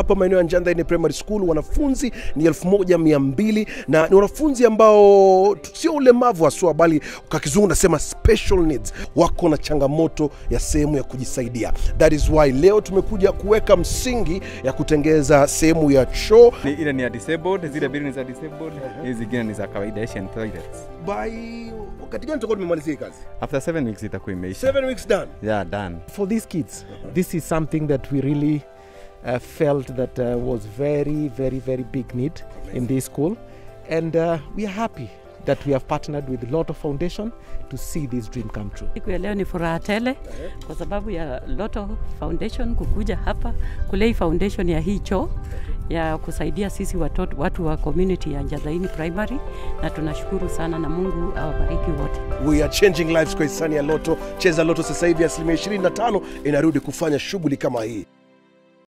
hapa maeneo ya Njandhaini Primary School. Wanafunzi ni 1200 na ni wanafunzi ambao t- sio ulemavu haswa, bali kwa kizungu nasema special needs, wako na changamoto ya sehemu ya kujisaidia. That is why leo tumekuja kuweka msingi ya kutengeza sehemu ya choo Ni- ile ni ya disabled, zile mbili ni za disabled, hizi zingine ni za kawaida Asian toilets. by wakati gani tutakuwa tumemalizia hii kazi? After seven weeks itakuwa imeisha. Seven weeks done. Yeah, done. for these kids this is something that we really uh, felt that uh, was very very very big need in this school and uh, we are happy that we have partnered with Lotto Foundation to see this dream come true Siku ya leo ni furaha tele kwa sababu ya Lotto Foundation kukuja hapa kulei foundation ya hii choo ya kusaidia sisi watoto, watu wa community ya Njadhaini Primary, na tunashukuru sana na Mungu awabariki wote. We are changing lives kwa hisani ya Loto. Cheza Loto sasa hivi asilimia 25 inarudi kufanya shughuli kama hii.